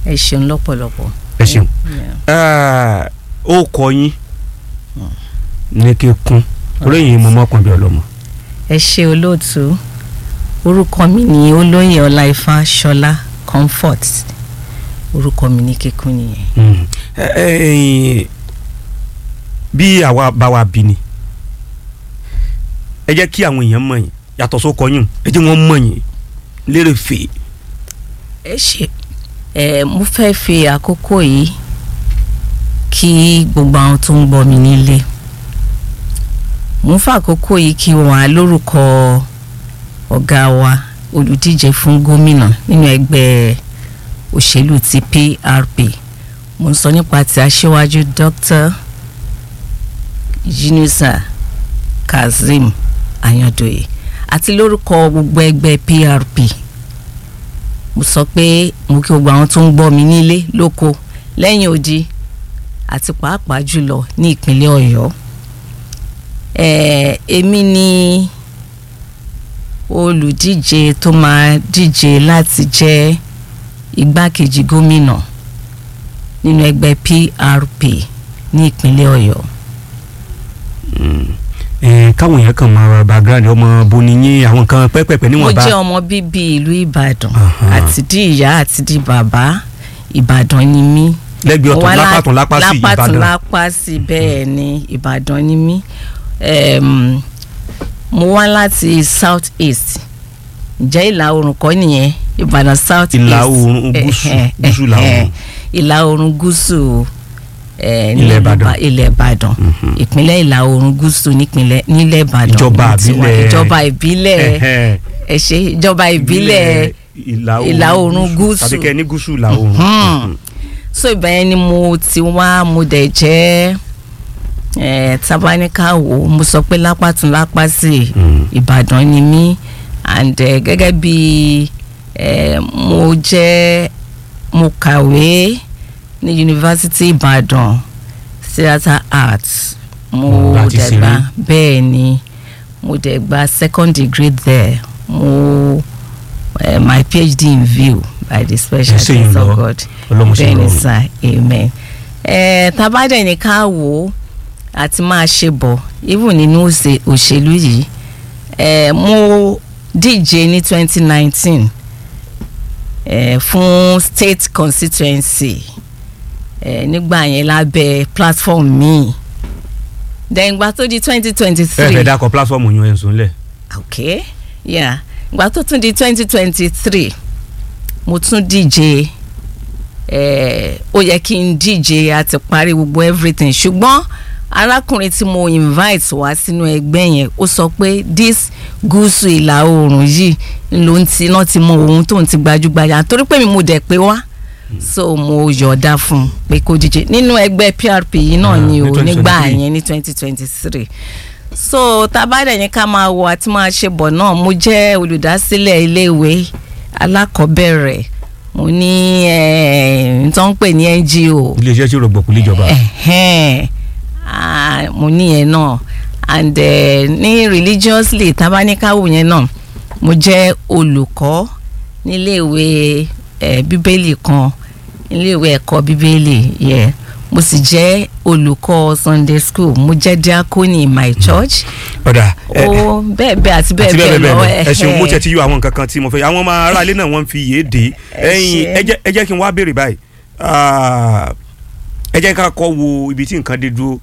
ẹ ṣeun lọ́pọ̀lọpọ̀. ẹ ṣeun Yeah. ó kọ yín ní kíkún olóyìn mo mọ́kàn bí ọlọ́mọ. ẹ ṣe olóòtú orúkọ mi ni olóyè ọláìfá ṣọlá comfort orúkọ mi ní kíkún nìyẹn. Mm. Ẹ- ẹ- ẹ̀yin, bí àwa bá wa bí ni ẹ jẹ́ kí àwọn èèyàn mọ̀ yín yàtọ̀ sókọ yín ẹ jẹ́ wọ́n mọ̀ yín lérè fè ẹ ṣe ẹ mo fẹ́ fi àkókò yìí kí gbogbo àwọn tó ń gbọ́ mi nílé mo ń fa àkókò yìí kí wọ́n á lórúkọ ọ̀gá wa olùdíje fún gómìnà nínú ẹgbẹ́ òṣèlú ti PRP mo ń sọ nípa ti aṣíwájú Dr. Yunusa Kazeem Ayandoye àti lórúkọ gbogbo ẹgbẹ́ PRP mo sọ pé mo kí gbogbo àwọn tó ń gbọ́ mi nílé lóko lẹ́yìn odi àti pàápàá jùlọ ní ìpínlẹ̀ Ọ̀yọ́ ẹ̀ẹ́ èmi ni olùdíje tó máa díje láti jẹ́ igbákejì gómìnà nínú ẹgbẹ́ PRP ní ìpínlẹ̀ Ọ̀yọ́ ẹ káwọn èèyàn kàn máa background ọmọ boni yín àwọn nǹkan pẹ́pẹ́pẹ́ mo níwọ̀nba jẹ́ ọmọ bíbí ìlú Ìbàdàn Aha. àti di ìyá àti di bàbá Ìbàdàn ni mí lẹ́gbẹ̀ẹ́ Mo ọ̀tún wá lá- lápá tún lápá sí lápá tún Ìbàdàn lápá sí bẹ́ẹ̀ ni Ìbàdàn ni mí Em, mo wá láti south east ǹjẹ́ ìlà oòrùn kọ́ nìyẹn Ìbàdàn south east Ìlà oòrùn gúúsù, Ẹ̀hẹ̀, gúúsù ìlà ẹ̀hẹ̀. oòrùn. ìlà oòrùn gúúsù eh, ní Ilẹ̀ ìlú Ìbàdàn. Ba- ilẹ̀ Ìbàdàn Mhm. ìpínlẹ̀ ìlà oòrùn gúúsù nípínlẹ̀ nílẹ̀ Ìbàdàn Ìjọba ní tiwa. ìbílẹ̀- ìjọba ìbílẹ̀ Ẹ̀hẹ̀. ẹ ṣé ìjọba ìbílẹ̀ ìlà oòrùn gúúsù. tàbí kẹ́ ẹ ní gúúsù ìlà oòrùn. Mhm. so ibẹ̀ yẹn ni mo ti wá mo dẹ̀ jẹ́ eh, tabaníkà wò mo sọ pé lápàtún lápá sí Mm. Ìbàdàn ni mí and eh, gẹ́gẹ́ bí eh, mo jẹ́ mo kàwé ní yunifásitì Ìbàdàn theatre arts mo Mm, láti dẹ̀ ṣeré. gba bẹ́ẹ̀ ni mo dẹ̀ gba second degree there mo uh, my PhD in view by the special Ẹ ṣé yín grace lọ. of God Ọlọ́run ṣe bẹ́ẹ̀ ni rọrùn. sir amen. ẹ tabadẹ ní ká wò ó àti máa ṣe bọ̀ even nínú òṣè- òṣèlú yìí ẹ mo díje ní twenty nineteen ẹ fún state constituency ẹ nígbà yẹn lábẹ́ platform míì dẹ̀ǹgbà tó di twenty twenty ẹ three fẹ́ dákọ̀ pílásọ̀mù yín ẹ̀ ń sùn lẹ̀. ok yeah ìgbà tó tún di twenty twenty three mo tún díje eh, ó yẹ kí n díje àti parí gbogbo everything ṣùgbọ́n arákùnrin tí mo invite wá sínú ẹgbẹ́ yẹn ó sọ pé this gúúsù ìlà oòrùn yìí ló ń ti náà ti mọ ohun tó ń ti gbajúgbajà torí pé mi mo dẹ̀ pé wá so mo yọ̀ọ̀da fún un pé kó díje nínú ẹgbẹ́ PRP yìí náà Ah, ni ní o nígbà 2023. yẹn ní twenty twenty three so tabadẹ yẹn ká máa wọ àti máa ṣe bọ̀ náà mo jẹ́ olùdásílẹ̀ iléèwé alákọ̀ọ́bẹ̀rẹ̀ mo ní n tó ń pè ní NGO iléeṣẹ́ tí rògbòkú léjọba. ẹ̀hẹ́n, ah, mo ní yẹn náà and eh, ní religiously tabanikawo yẹn náà mo jẹ́ olùkọ́ níléèwé eh, bíbélì kan níléèwé ẹ̀kọ́ bíbélì yeah. mo sì jẹ́ olùkọ́ Sunday school mo jẹ́ diakoni in my church ọ̀dà ẹ ó bẹ́ẹ̀ bẹ́ẹ̀ àti bẹ́ẹ̀ àti bẹ́ẹ̀ lọ ẹ ṣeun mo ẹ̀hẹ́n. tẹ̀ ti yọ àwọn nǹkan kan tí mo fẹ́ àwọn ọmọ aráalé náà wọ́n fi yé dé Ẹ ẹ̀yin ṣé. ẹ jẹ́- ẹ jẹ́ kí n wá béèrè báyìí Ah, ẹ jẹ́ ká kọ́ wo ibi tí nǹkan dé dúró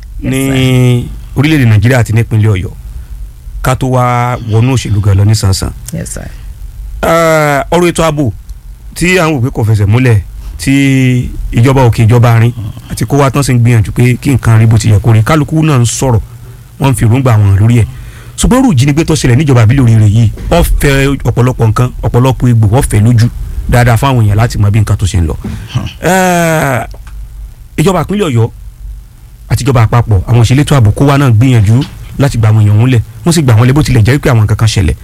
ní orílẹ̀-èdè nàìjíríà àti nípínlẹ̀ ọ̀yọ́ ká tó wá wọnú òṣèlú gan lọ nísànsàn Yes, sir. Ah, ọ̀rọ̀ ètò ààbò tí àwọn òpè kò fẹsẹ̀ múlẹ̀ tí ìjọba òkè ìjọba àárín àti kó wá tán sì ń gbìyànjú pé kí nǹkan rí bó ti yẹ kó rí kálukú náà ń sọ̀rọ̀ wọ́n ń fi èròǹgbà wọn lórí ẹ̀ ṣùgbọ́n rú ìjínigbé tó ṣẹlẹ̀ níjọba àbílẹ̀ oríire yìí wọ́n fẹ́ ọ̀pọ̀lọpọ̀ nǹkan ọ̀pọ̀lọpọ̀ egbò wọ́n fẹ́ lójú dáadáa fáwọn èèyàn láti mọ bí nǹkan tó ṣe ń lọ. Eh, ìjọba ìpínlẹ̀ ọ̀yọ́ àti ìjọba àpapọ̀ àwọn òṣèlétò ààbò kó wá náà gbìyànjú láti gba àwọn èèyàn wọn lẹ̀ wọ́n sì gbà wọ́n lẹ̀ bó tilẹ̀ jẹ́ pé àwọn nǹkan kan ṣẹlẹ̀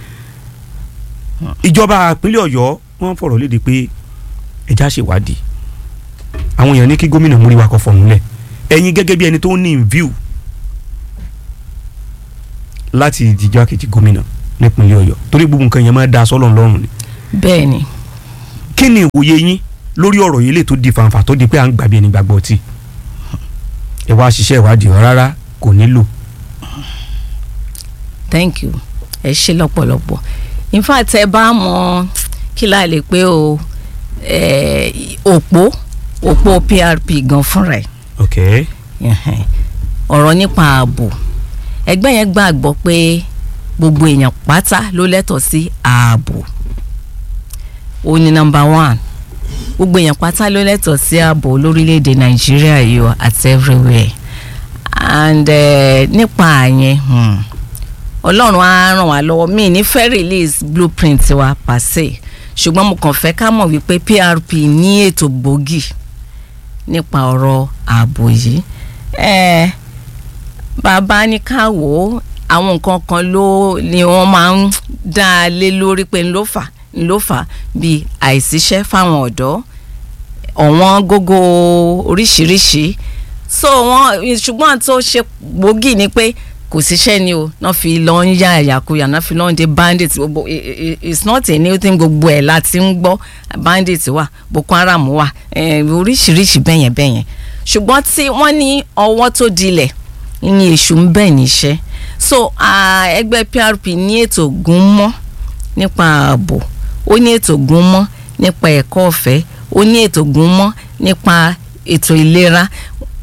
ìjọba ìpínlẹ̀ ọ̀yọ́ wọ́n fọ̀rọ̀ léde pé ẹja ṣèwádìí àwọn èèyàn ní kí gómìnà múríwá kọ fọ̀hún lẹ̀ ẹ̀yin gẹ́gẹ́ bí ẹni tó ní in view láti ìdíjọ́ kejì gómìnà nípínlẹ̀ ọ̀yọ́ torí gbogbo nǹkan yẹn máa da sọ́lọ̀ lọ́rùn ni bẹ́ẹ̀ ni kí ni ìwòye yín lórí ọ̀rọ̀ yìí lè tó di fàǹfà tó di pé à ń gbàgbé ẹni gbàgbọ́ ọtí ẹ wá ṣiṣẹ́ ìwádìí ọ rárá kò nílò. thank you ẹ ṣe lọ́pọ̀lọpọ̀ in fact ẹ bá mọ kí la lè pé o eh, òpó òpó PRP gan fúnra ẹ̀ ok Ẹhẹ́n. ọ̀rọ̀ nípa ààbò ẹgbẹ́ yẹn gbàgbọ́ pé gbogbo èèyàn pátá ló lẹ́tọ̀ọ́ sí ààbò ó ní nọ́mbà one gbogbo èèyàn pátá ló lẹ́tọ̀ọ́ sí ààbò lórílẹ̀‐èdè nàìjíríà yìí o àti everywhere and eh, nípa àyẹn hmm, ọlọ́run á ràn wá lọ́wọ́ mi ní fẹ́ release blueprint wa pàṣẹ ṣùgbọ́n mo kàn fẹ́ ká mọ̀ wípé PRP ní ètò gbòógì nípa ọ̀rọ̀ ààbò yìí eh, bàbá ní ká wò ó àwọn nǹkan kan ló ni wọ́n máa ń dá a lé lórí pé ń ló fà ń ló fà bíi àìsíṣẹ́ fáwọn ọ̀dọ́ ọ̀wọ́n gógó oríṣiríṣi so wọ́n ṣùgbọ́n tó ṣe gbòógì ni pé kò síṣẹ́ ni o náà fi lọ ń yá ẹ̀yàkuyà náà fi lọ ń de bandit gbogbo i- i- it's not a new thing gbogbo ẹ̀ láti ń gbọ́ bandit wà boko haram wà eh, oríṣiríṣi bẹ́yẹn bẹ́yẹn ṣùgbọ́n tí wọ́n ní ọwọ́ tó dilẹ̀ ní èṣù ń bẹ̀ níṣẹ́ so ah, ẹgbẹ́ PRP ní ètò gún mọ́ nípa ààbò ó ní ètò gún mọ́ nípa ẹ̀kọ́ ọ̀fẹ́ ó ní ètò gún mọ́ nípa ètò ìlera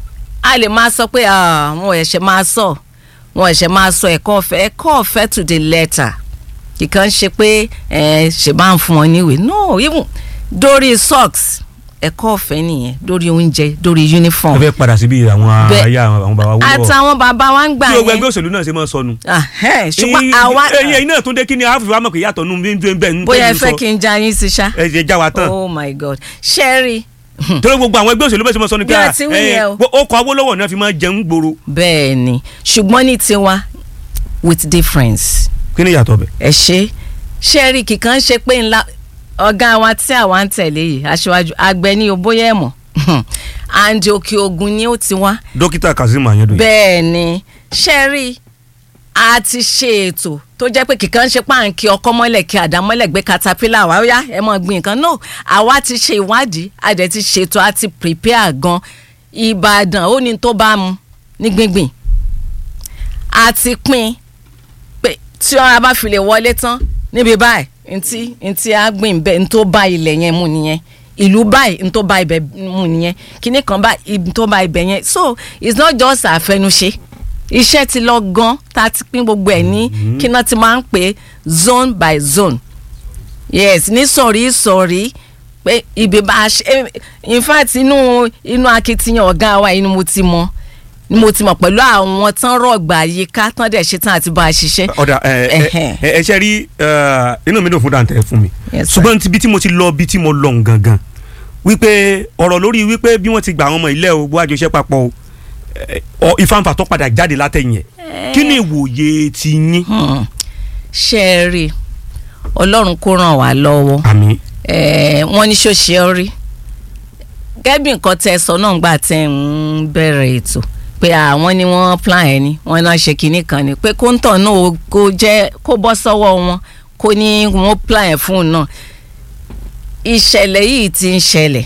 a lè máa sọ pé ah, wọn ẹ̀ṣẹ̀ máa sọ wọn ẹ̀ṣẹ̀ máa sọ ẹ̀kọ́ ọ̀fẹ́ ẹ̀kọ́ ọ̀fẹ́ to the letter kìkan ṣe pé ẹ ṣe máa ń fún wọn níwèé no even dórí socks ẹ̀kọ́ ọ̀fẹ́ nìyẹn dórí oúnjẹ dórí uniform ẹ fẹ́ padà síbi àwọn Bẹ́ẹ̀- ayé àwọn bàbá wúlò àtàwọn bàbá wa ń gbà tí gbogbo yẹn ẹgbẹ́ òṣèlú náà ṣe máa sọnù. Ahẹ́, ṣùgbọ́n Ẹ̀yin- àwa ẹ̀yin ẹ̀yin náà tún dé kí ni àáfíì wa mọ̀ kí yàtọ̀ nù bí bí bẹ́ẹ̀ ń bóyá ẹ tẹ̀lé fẹ́ sọ kí n já yín sí ṣá ẹ jẹ́ já wa tán oh my god ṣẹ́rí torí gbogbo àwọn ẹgbẹ́ òṣèlú bẹ́ẹ̀ ṣe máa sọ ni pé Bí a à, ti wí ẹ, yẹn o. ó kọ Awólọ́wọ̀ náà fi máa jẹun gbòòrò bẹ́ẹ̀ ni ṣùgbọ́n ní tiwa with difference kí ni ìyàtọ̀ bẹ̀. ẹ ṣe ṣẹ́rí kìkan ṣe pé ńlá ọ̀gá wa tí àwa ń tẹ̀lé yìí aṣáájú àgbẹ̀ ní obóyè ẹ̀mọ́ and òkè ògùn ni ó ti wá dókítà Kazeem Ayandoye bẹ́ẹ̀ ni ṣẹ́rí a ti ṣe ètò tó jẹ́ pé kìkan ṣe páǹkì ọkọ́ mọ́lẹ̀ kí àdá mọ́lẹ̀ gbé caterpillar wá ó yá ẹ mọ̀ gbìn nǹkan no àwa ti ṣe ìwádìí a dẹ̀ ti ṣètò a ti prepare gan Ìbàdàn ó ní tó bá mu ní gbíngbìn a ti pín pé tí ọ̀rá bá fi lè wọlé tán níbi báyìí ntí ntí a gbìn bẹ́ẹ̀ ntó bá ilẹ̀ yẹn mu nìyẹn ìlú báyìí ntó bá ibẹ̀ mu nìyẹn kíní kan báyìí ntó bá ibẹ̀ yẹn so it's not just àfẹnuṣe iṣẹ́ ti lọ gan tá a ti pín gbogbo ẹ̀ ní kí náà ti máa ń pè é zone by zone yes ní sọ̀rí sọ̀rí pé ibi bá a ṣe in fact inú inú akitiyan ọ̀gá wa inú mo ti mọ ni mo ti mọ̀ pẹ̀lú àwọn tán rọ̀gbà yíká tán dẹ̀ ṣe tán àti bá a ṣiṣẹ́. ọ̀dà ẹ Ẹhẹ́n. ẹ ẹ ṣe rí ẹ, inú mi dùn fún dantẹ fún mi Yes, sir. ṣùgbọ́n ibi tí mo ti lọ ibi tí mo lọ gangan wípé ọ̀rọ̀ lórí wípé bí wọ́n ti gba àwọn ọmọ ilé o bó àjọṣe papọ̀ o ẹ, ọ ìfàǹfà tó padà jáde látẹ̀yìn ẹ̀ kí ni ìwòye ti yín Hmm. ṣe é rí i ọlọ́run kó ràn wá lọ́wọ́ àmì Eh, wọ́n ní ṣóṣe ọ rí gẹ́bí nǹkan tẹ́ ẹ sọ náà gbà tẹ́ ń bẹ̀rẹ̀ ètò pé àwọn ni wọ́n plan ẹ̀ ni wọ́n náà ṣe kinní kan ni pé kóńtọ̀ náà ó- kó jẹ́ kó bọ́ sọ́wọ́ wọn kó ní wọ́n plan ẹ̀ fún un náà ìṣẹ̀lẹ̀ yìí ti ń ṣẹlẹ̀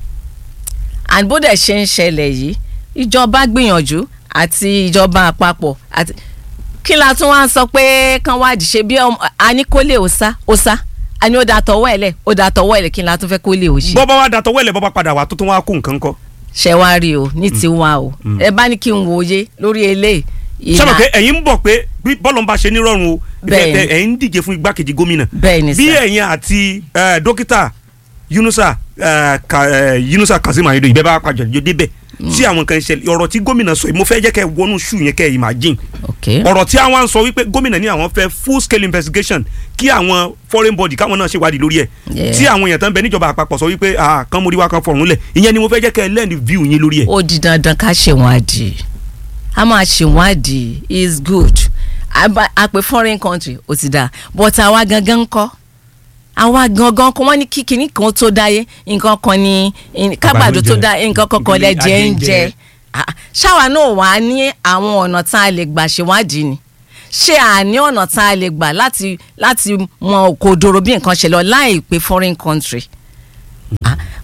and bó dẹ̀ ṣe ń ṣẹlẹ̀ yìí ìjọba gbìyànjú àti ìjọba àpapọ̀ àti kí la tún wá ń sọ pé kán wádìí ṣe bí ọmọ a ní kó lè ó sá ó sá a ní ó da tọwọ́ ẹ̀ lẹ̀ ó da tọwọ́ ẹ̀ lẹ̀ kí la tún fẹ́ kó lè ó ṣe. bọ́bá wa dàtọ̀ wẹ̀lẹ̀ bọ́bá padà wà tó tún wá kó nǹkan kọ́ ṣe wá rí o ní tiwa o ẹ bá ní kí n wòye lórí eléyìí. sábà pé ẹ̀yin ń bọ̀ pé bí bọ́ọ̀lù ń bá ṣe nírọ̀rùn o Bẹ́ẹ̀ni. ìfẹ́ ẹ̀yin ń díje fún igbákejì gómìnà bẹ́ẹ̀ ni bí sà ẹ̀yin àti eh, dókítà Yunusa eh, Ka- eh, Yunusa Kazeem Ayandoye ìbẹ́ bá pàjọ ìjọ débẹ̀ tí àwọn kan ṣẹlẹ̀ ọ̀rọ̀ tí gómìnà sọ yìí mo fẹ́ jẹ́ kẹ́ ẹ wọnú ṣù yẹn kẹ́ ẹ imagine ok ọ̀rọ̀ tí àwọn sọ wípé gómìnà ní àwọn fẹ́ full scale investigation kí àwọn foreign body káwọn náà ṣèwádìí lórí ẹ̀ Yeah. tí àwọn èèyàn tán bẹ níjọba àpapọ̀ sọ wípé ah kan mórí wá kan fọ̀rùn lẹ̀ ìyẹn ni mo fẹ́ jẹ́ kẹ́ ẹ lend view yín lórí ẹ̀. ó di dandan ká ṣèwádìí a máa ṣèwádìí is good a bá- a pè foreign country ó ti dáa but àwa gangan kọ́ àwa gangan kọ́ wọ́n ní kí kinní kan tó dáyé nǹkan kan ní kágbàdo tó dá nǹkan kan kan lẹ́jẹ̀ ń jẹ Ah, ṣáwa náà wà á ní àwọn ọ̀nà tá a lè gbà ṣèwádìí ni ṣé à ní ọ̀nà tá a lè gbà láti láti mọ òkodoro bí nǹkan ṣe lọ láì pé foreign country Ah,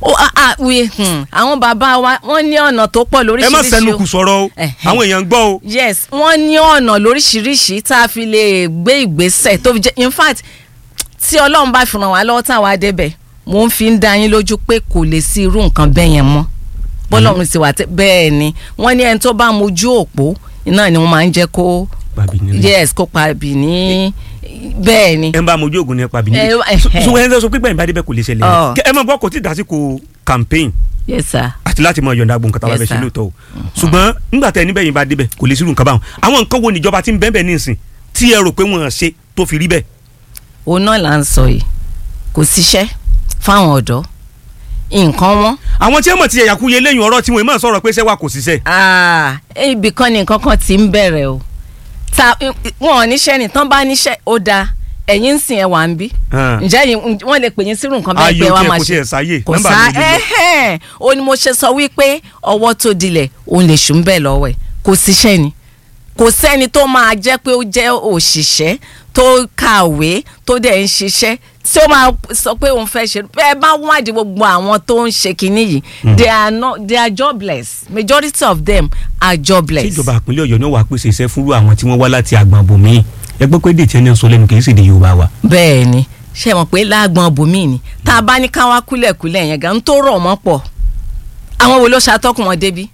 ó a- a- we, hmm, àwọn bàbá wa wọ́n ní ọ̀nà tó pọ̀ ẹ má lóríṣiríṣi sẹnu o. kù sọ̀rọ̀ o Ẹ̀hẹ́. àwọn èèyàn ń gbọ́ o yes wọ́n ní ọ̀nà lóríṣiríṣi tá a fi lè gbé ìgbésẹ̀ tó fi jẹ́ in fact tí ọlọ́run bá fi ràn wá lọ́wọ́ táwa débẹ̀ mo ń fi ń dá yín lójú pé kò lè sí irú nǹkan bẹ́ẹ̀ yẹn mọ́ bọ́lọ́run ti wà tẹ́ bẹ́ẹ̀ ni wọ́n ní ẹni tó bá mojú òpó iná ni wọ́n máa ń jẹ́ kó Pàbí nílé. yes kó pàbí ní bẹ́ẹ̀ ni ẹ ń bá mojú ògùn ní pàbí Ẹ, nílé ẹ̀hẹ́. so ẹ ń sọ pé gbẹ̀yìn bá débẹ̀ kò lè ṣẹlẹ̀ Ọ̀. ẹ mọ̀ bọ́ kò tí ì dásìkò campaign yes sir àti láti mọ yọ̀ǹda gbọ̀n nǹkan tá a bá fẹ́ Yes, ṣe sir. lóòótọ́ o ṣùgbọ́n nígbà tẹ níbẹ̀ yìí bá débẹ̀ kò lè sírù nǹkan báwọn àwọn nǹkan wo níjọba tí ń bẹ́ẹ̀ bẹ́ẹ̀ nísìn tí ẹ rò pé wọ́n ṣe tó fi rí bẹ́ẹ̀ òun náà là ń sọ yìí kò síṣẹ́ fáwọn ọ̀dọ́ nǹkan wọn àwọn tí ẹ mọ̀ ti ẹ̀yàkúyẹ lẹ́yìn ọ̀rọ̀ tí wọ́n mọ̀ sọ̀rọ̀ pé sẹ́wà kò síṣẹ́ Ah, ibì kan ni nǹkan kan ti ń bẹ̀rẹ̀ o ta wọn ò níṣẹ́ ni tán bá níṣẹ́ ó dáa ẹ̀yin ń sìn ẹ̀ wà ń bí Hàn. ǹjẹ́ yìí wọ́n lè pè yín sírù nǹkan bẹ́ẹ̀ Ayé pé ò wàá tiẹ̀ máa kò ṣe tiẹ̀ sáyé, kò nọ́mbà sá mi ò lè lọ. ẹ̀hẹ́n o ni mo ṣe sọ wípé ọwọ́ tó dilẹ̀ òun lè ṣùn bẹ́ẹ̀ lọ́wọ́ ẹ̀ kò síṣẹ́ ni kò sẹ́ni tó máa jẹ́ pé ó jẹ́ òṣìṣẹ́ tó kàwé tó dẹ̀ ń ṣiṣẹ́ tí ó máa sọ pé òun fẹ́ ṣe bẹ́ẹ̀ bá wádìí gbogbo àwọn tó ń ṣe kinní yìí they are not they are jobless majority of them are jobless. tí ìjọba ìpínlẹ̀ ọ̀yọ́ ní wàá pèsè iṣẹ́ fúnrú àwọn tí wọ́n wá láti àgbọn bòmí ẹ gbọ́ pé dèjì ẹni ń sọ lẹ́nu kì í sì di yorùbá wa. bẹ́ẹ̀ ni ṣe mọ̀ pé láàgbọ̀n bòmí ni tá a bá ní káwá kúlẹ̀kúlẹ̀ yẹn gan tó rọ̀ mọ́ pọ̀ àwọn wo ló ṣàtọ́kùn wọn débi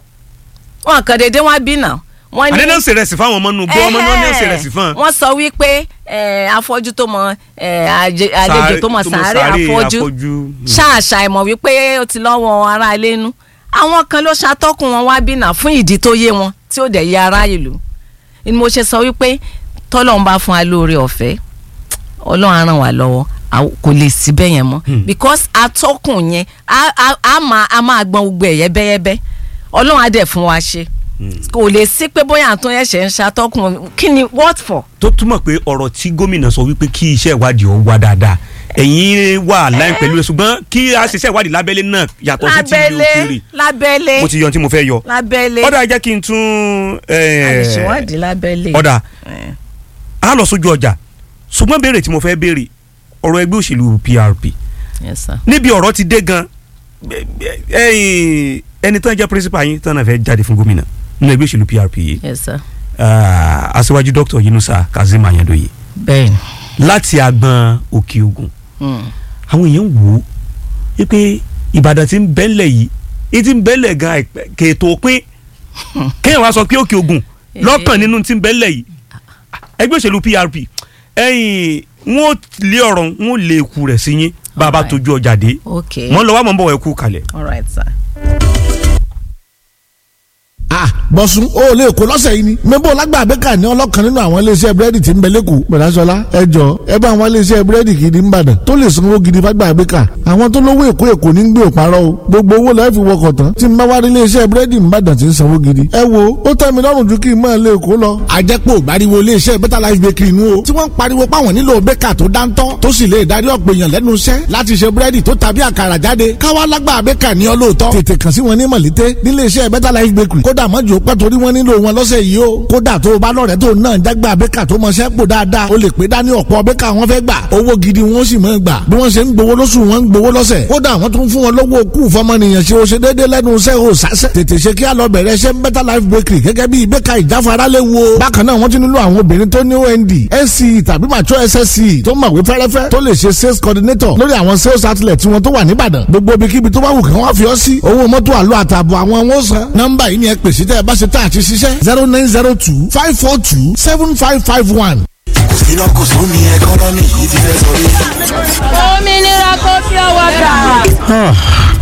wọn kàn déédéé wọn bí náà wọn àdé náà ń ṣèrẹsì fáwọn ọmọ nù gbọ́ ọmọ náà ní ṣèrẹsì fún un. wọ́n sọ wípé eh, afọ́jú tó mọ eh, àjẹ- àlejò tó mọ sàárè afọ́jú ṣáàṣà ìmọ̀ wípé ó ti lọ́wọ́ ará ilé nú àwọn kan ló ṣàtọ́kùn wọn wá bí náà fún ìdí tó yé wọn tí ó dẹ̀ yé ará ìlú ni mo ṣe sọ wípé tọ́lọ́run bá fún wa lóore ọ̀fẹ́ ọlọ́run á ràn wá lọ́wọ́ àw- kò lè sí bẹ́ẹ̀ yẹn mọ́ because atọ́kùn yẹn á- á á máa á máa gbọ́n gbogbo ẹ̀ yẹ́bẹ́yẹ́bẹ́ ọlọ́run á dẹ̀ fún wa ṣe kò lè sí pé bóyá àtún ẹ̀ṣẹ̀ ń ṣàtọ́kùn kí ni what for. tó túmọ̀ pé ọ̀rọ̀ tí gómìnà sọ wípé kí iṣẹ́ ìwádìí ó wá dáadáa ẹ̀yin wà láì pẹ̀lú rẹ̀ ṣùgbọ́n kí a ṣiṣẹ́ ìwádìí lábẹ́lé náà yàtọ̀ sí ti ìlú òkèèrè lábẹ́lé lábẹ́lé mo ti yọ ohun tí mo fẹ́ yọ. lábẹ́lé ọ̀dà jẹ́ kí n tún eh, àdìsíwádìí lábẹ́lé. ọ̀dà Eh. a lọ sójú ọjà ṣùgbọ́n béèrè tí mo fẹ́ béèrè ọ̀rọ̀ ẹgbẹ́ òṣèlú PRP Yes, sir. níbi ọ̀rọ̀ ti dé gan ẹ̀yin ẹni tán jẹ́ principal yín tán náà fẹ́ jáde fún gómìnà nínú ẹgbẹ́ òṣèlú PRP yìí Yes, sir. ah, aṣíwájú dr Yunusa Kazeem Ayandoye bẹ́ẹ̀ni. láti agbọn Òkè Ògùn Mm. àwọn èèyàn wò ó wípé Ìbàdàn ti ń bẹ́lẹ̀ yìí ní ti ń bẹ́lẹ̀ gan àìpẹ́ kèétò pín kéèyàn wá sọ pé Òkè Ògùn lọ́kàn nínú ti ń bẹ́lẹ̀ yìí ẹgbẹ́ òṣèlú PRP ẹ̀yìn wọn ò lé ọ̀rọ̀ wọn ò lé eku rẹ̀ sí yín bàbá Alright. tójú ọjà dé okay. mọ́ ń lọ wá mọ́ ń bọ̀ wá ẹkú kalẹ̀. all right sir. ah bọ̀sùn o lè kó lọ́sẹ̀ yìí ni mẹ́bọ̀ lágbà abẹ́ka ní ọlọ́kan nínú àwọn iléeṣẹ́ búrẹ́dì tí ń bẹ lẹ́kọ̀ọ́ bẹ̀rẹ̀sọ̀lá ẹ jọ ẹ bá àwọn iléeṣẹ́ búrẹ́dì gidi ń bàdàn tó lè sanwó gidi fágbà abẹ́ka àwọn tó lówó èkó èkó ní gbé òparọ́ o gbogbo owó lọ́ọ́ fi wọkọ̀ tán tí ń bá wá rí iléeṣẹ́ búrẹ́dì ń bàdàn tí ń sanwó gidi ẹ wo ó tẹ́ mi lọ́rùn ju kí n máa lè kó lọ. àjẹpọ̀ ìbáriwo iléeṣẹ́ better life bakery inú o tí wọ́n ń pariwo páwọn nílò bẹ́kà tó dáńtọ́ tó sì lè darí ọ̀pọ̀ èèyàn lẹ́nu iṣẹ́ láti ṣe búrẹ́dì tó tàbí àkàrà jáde káwá lágbà bẹ́kà ní ọlọ́ọ̀tọ́ tètè kàn sí wọn ní mọ̀lété níléeṣẹ́ better life bakery kódà mọ́jú pẹ́ torí wọ́n nílò wọn lọ́sẹ̀ yìí o kódà tó o bá lọ́rẹ̀ẹ́ tó náà jágbá bẹ́kà tó mọṣẹ́ pò dáadáa o lè pé dání ọ̀pọ̀ bẹ́kà wọn fẹ́ gbà owó gidi wọn sì máa gbà bí wọ́n ṣe ń gbowó lóṣù wọn ń gbowó lọ́sẹ̀ kódà wọ́n tún fún wọn lọ́wọ́ kú fọmọnìyàn ṣe o ṣe déédéé lẹ́nu iṣẹ́ o sásẹ̀ tètè ṣe kí á lọ bẹ̀rẹ̀ ṣe better life bakery gẹ́gẹ́ bí bẹ́kà ìjáfara lè wo bákan náà wọ́n ti nílò àwọn obìnrin tó ní OND NCE tàbí mature SSCE tó mọ̀wé fẹ́rẹ́fẹ́ tó lè ṣe sales coordinator lórí àwọn sales outlet tí wọ́n tó wà níbàdàn gbogbo ibikíbi tó bá wù kí wọ́n fi ọ́ sí owó mọ́tò àlọ́ àtààbọ̀ àwọn wọn san nọ́mbà yìí ni ẹ pèsè tẹ́ ẹ bá ṣe tá àti ṣiṣẹ́ zero nine zero two five four two seven five five one. iná kò sún ní ẹkọ́nọ́mì yìí ti fẹ́ sọ yìí. òmìnira kò fi ọwọ́ gbà.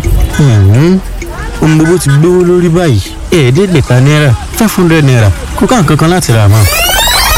ohun gbogbo ti gbówó lórí báyìí ẹ̀ẹ́dẹ́gbẹ̀ta náírà five hundred naira kó ká nǹkan kan láti rà mọ́.